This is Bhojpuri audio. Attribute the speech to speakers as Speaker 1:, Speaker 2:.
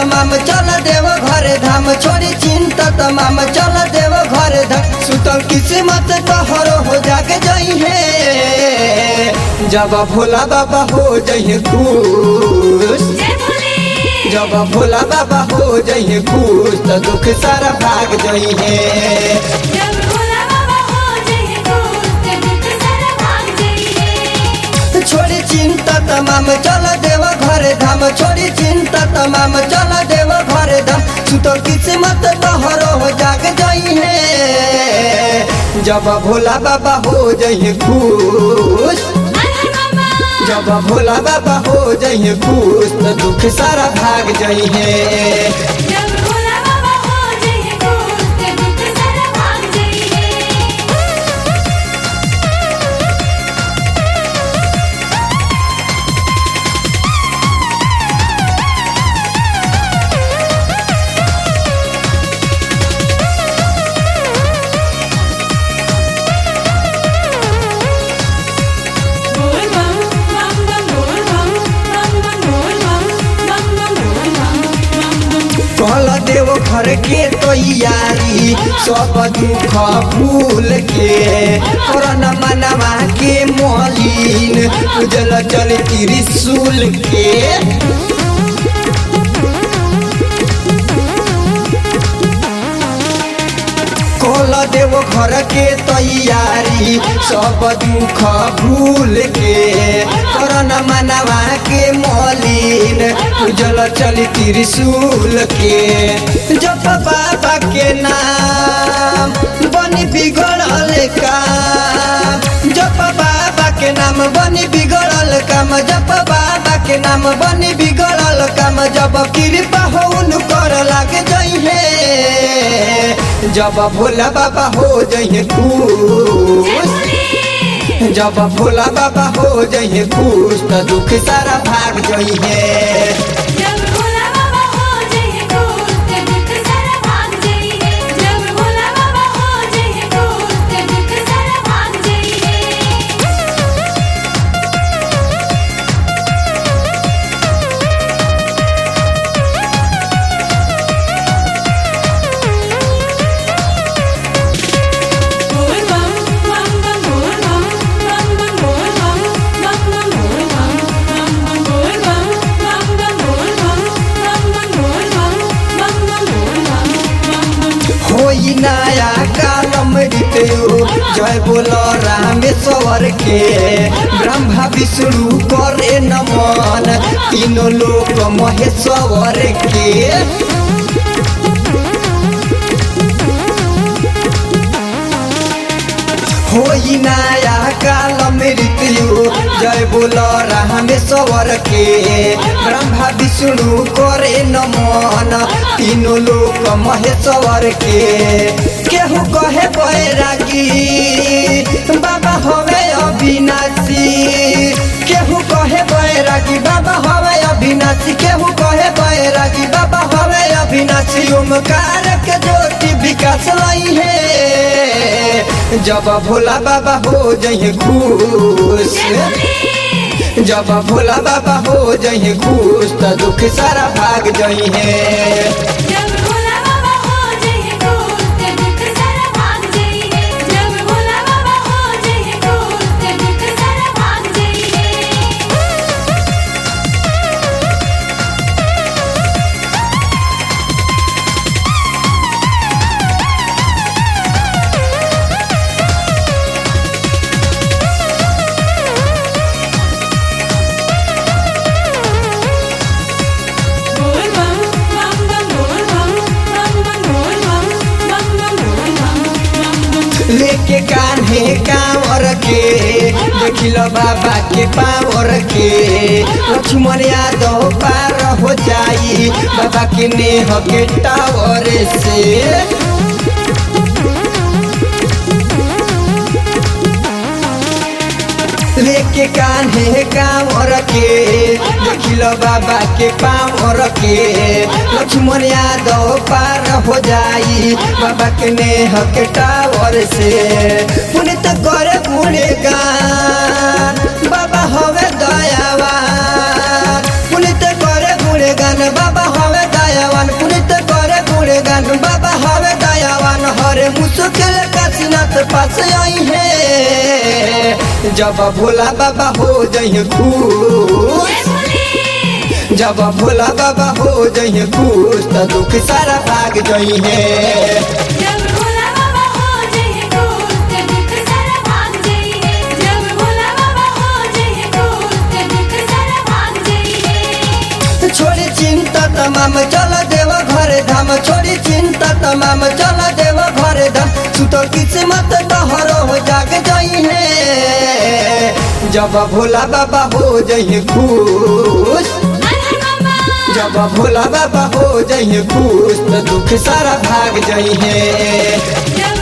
Speaker 1: तमाम चल देव घर धाम छोड़ी चिंता तमाम चल देव घर धाम सुतल किस्मत तोहरो हो जाग जई है जब भोला बाबा हो जई खुश
Speaker 2: जय भोले
Speaker 1: जब भोला बाबा हो जई खुश तो दुख सारा भाग जई है
Speaker 2: जब भोला बाबा हो जय दोस्त दुख सारा भाग जाइए
Speaker 1: छोड़ी चिंता तमाम चल देव घर धाम छोड़ी चिंता तमाम चल देव घर धाम सुतो किस्मत तोहरो हो जाग जई है जब भोला बाबा हो जई खुश
Speaker 2: अरे मामा
Speaker 1: जब भोला बाबा हो जई खुश तो दुख सारा भाग जई है
Speaker 2: जब भोला बाबा हो जय दोस्त दुख सारा भाग जाइए बोल बम बम बम बोल बम बम बम बोल बम बम बम बोल बम बम बम
Speaker 1: कल देव घर के तैयारी सब दुख भूल के कोरोना मनवा के मलिन उजल चल त्रिशूल के कल देव घर के तैयारी सब दुख भूल के कोरोना मनवा के मलिन उजल चल त्रिशूल के जप बाबा के नाम बनी बिगड़ल काम जप बाबा के नाम बनी बिगड़ल काम जप बाबा के नाम बनी बिगड़ल काम जब कृपा हो कर लागे जई है जब भोला बाबा हो जई
Speaker 2: जय
Speaker 1: खुश
Speaker 2: भोले
Speaker 1: जब भोला बाबा हो जई खुश तो दुख सारा भाग जई है
Speaker 2: जब भोला बाबा हो जय दोस्त दुख सारा भाग जाइए जब भोला बाबा हो जय दोस्त दुख सारा भाग जाइए बोल बम बम बम बोल बम बम बम बोल बम बम बम बोल बम बम बम बोल बम बम बम बोल बम बम बम बोल बम बम बम बोल बम बम बम
Speaker 1: होई नया कालम ऋतु जय बोल रामेश्वर के ब्रह्मा विष्णु करे नमन तीनों लोक महेश्वर के होई नया कालम ऋतु जय बोल रामेश्वर के ब्रह्मा विष्णु करे नमन तीनों लोक महेश्वर के केहू कहे बैरागी बाबा हवे अविनाशी केहू कहे बैरागी बाबा हवे अविनाशी केहू कहे बैरागी बाबा हवे अविनाशी ओमकार के ज्योति विकास लाई है जब भोला बाबा हो जई खुश जब भोला बाबा हो जई खुश तो दुख सारा भाग जई है
Speaker 2: जब भोला बाबा हो जय दोस्त दुख सारा भाग जाइए जब भोला बाबा हो जय दोस्त दुख सारा भाग जाइए बोल बम बम बम बोल बम बम बम बोल बम बम बम बोल बम बम बम
Speaker 1: लेके कान्हे कांवर के देखिल बाबा के पावर के लक्ष्मण यादव पार हो जाई बाबा के नेह के टावर से लेके कान्हे कांवर के देखिल बाबा के पावर के लक्ष्मण यादव पार हो जाई बाबा के नेह के टावर से पुनित करे गुणगान बाबा हवे दयावान पुनित करे गुणगान बाबा हवे दया बाबा हवे दयावान हरे मुश्किल काशीनाथ पास आई है जब भोला बाबा हो जही खुश जब भोला बाबा हो जही खुश तो दुख सारा भाग जही है
Speaker 2: जब भोला बाबा हो जय खुश ते दुख सारा भाग जाइए जब भोला बाबा हो जय खुश ते दुख सारा भाग जाइए
Speaker 1: छोड़ी चिंता तमाम चल देव घर धाम छोड़ी चिंता तमाम चल देव घर धाम तू तो किस्मत तोहरो हो जाग जही है जब भोला बाबा हो जही खुश
Speaker 2: अरे मामा
Speaker 1: जब भोला बाबा हो जही खुश तो दुख सारा भाग जही है
Speaker 2: जब